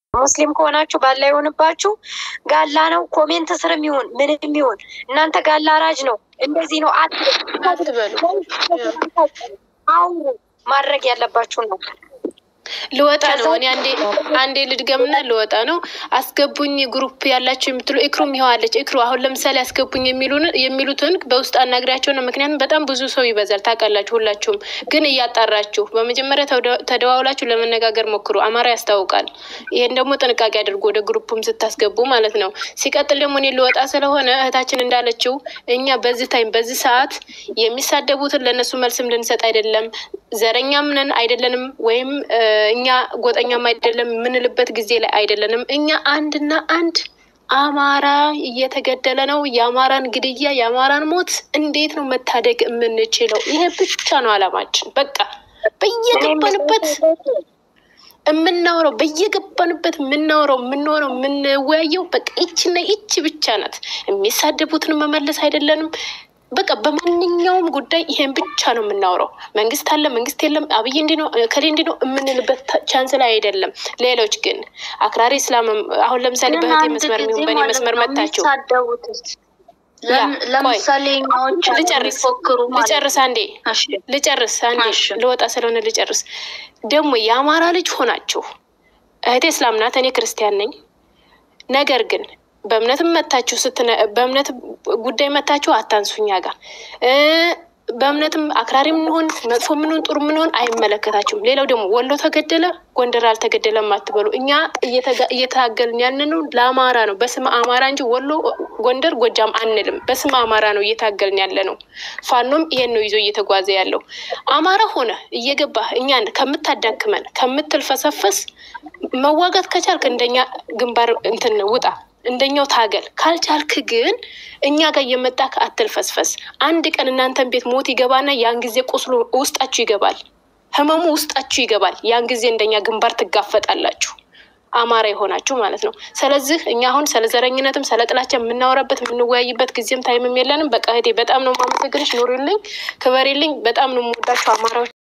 ሙስሊም ከሆናችሁ ባላ ይሆንባችሁ። ጋላ ነው ኮሜንት ስርም ይሁን ምንም ይሁን እናንተ ጋላ አራጅ ነው እንደዚህ ነው አትበሉ። አውሩ። ማድረግ ያለባችሁ ነው። ልወጣ ነው እኔ አንዴ አንዴ ልድገምና ልወጣ ነው። አስገቡኝ ግሩፕ ያላችሁ የምትሉ እክሩም ይኸዋለች። እክሩ አሁን ለምሳሌ አስገቡኝ የሚሉትን በውስጥ አናግሪያቸው ነው። ምክንያቱም በጣም ብዙ ሰው ይበዛል ታውቃላችሁ። ሁላችሁም ግን እያጣራችሁ በመጀመሪያ ተደዋውላችሁ ለመነጋገር ሞክሩ። አማራ ያስታውቃል። ይሄን ደግሞ ጥንቃቄ አድርጎ ወደ ግሩፕም ስታስገቡ ማለት ነው። ሲቀጥል ደግሞ እኔ ልወጣ ስለሆነ እህታችን እንዳለችው እኛ በዚህ ታይም በዚህ ሰዓት የሚሳደቡትን ለእነሱ መልስም ልንሰጥ አይደለም። ዘረኛም ነን አይደለንም ወይም እኛ ጎጠኛም አይደለም የምንልበት ጊዜ ላይ አይደለንም። እኛ አንድና አንድ አማራ እየተገደለ ነው። የአማራን ግድያ የአማራን ሞት እንዴት ነው መታደግ የምንችለው? ይሄ ብቻ ነው አላማችን። በቃ በየገባንበት የምናውረው በየገባንበት የምናውረው የምንሆነው የምንወያየው በቃ ይችና ይች ብቻ ናት። የሚሳደቡትን መመለስ አይደለንም። በቃ በማንኛውም ጉዳይ ይሄን ብቻ ነው የምናውረው። መንግስት አለ መንግስት የለም፣ አብይ እንዲህ ነው ከሌ እንዲህ ነው የምንልበት ቻንስ ላይ አይደለም። ሌሎች ግን አክራሪ እስላም አሁን ለምሳሌ በህቴ መስመር የሚሆን በእኔ መስመር መታችሁ ለምሳሌ ልጨርስ ልጨርስ አንዴ ልጨርስ አንዴ ልወጣ ስለሆነ ልጨርስ። ደግሞ የአማራ ልጅ ሆናችሁ እህቴ እስላም ናት፣ እኔ ክርስቲያን ነኝ። ነገር ግን በእምነትም መታችሁ ስትነ በእምነት ጉዳይ መታችሁ አታንሱኛ ጋር በእምነትም አክራሪ ምንሆን መጥፎ ምንሆን ጥሩ ምንሆን አይመለከታችሁም። ሌላው ደግሞ ወሎ ተገደለ ጎንደር አልተገደለም አትበሉ። እኛ እየታገልን ያንነው ለአማራ ነው፣ በስመ አማራ እንጂ ወሎ፣ ጎንደር፣ ጎጃም አንልም። በስመ አማራ ነው እየታገልን ያለ ነው። ፋኖም ይሄን ነው ይዞ እየተጓዘ ያለው። አማራ ሆነ እየገባህ እኛን ከምታዳክመን ከምትልፈሰፈስ መዋጋት ከቻልክ እንደኛ ግንባር እንትን ውጣ እንደኛው ታገል። ካልቻልክ ግን እኛ ጋር እየመጣክ አትልፈስፈስ። አንድ ቀን እናንተን ቤት ሞት ይገባና ያን ጊዜ ቁስሉ ውስጣችሁ ይገባል፣ ህመሙ ውስጣችሁ ይገባል። ያን ጊዜ እንደኛ ግንባር ትጋፈጣላችሁ፣ አማራ የሆናችሁ ማለት ነው። ስለዚህ እኛ አሁን ስለ ዘረኝነትም ስለ ጥላቻ የምናወራበት የምንወያይበት ጊዜም ታይምም የለንም። በቃ እህቴ በጣም ነው የማመሰግንሽ። ኑሪልኝ፣ ክበሪልኝ። በጣም ነው የምወዳችሁ አማራዎች።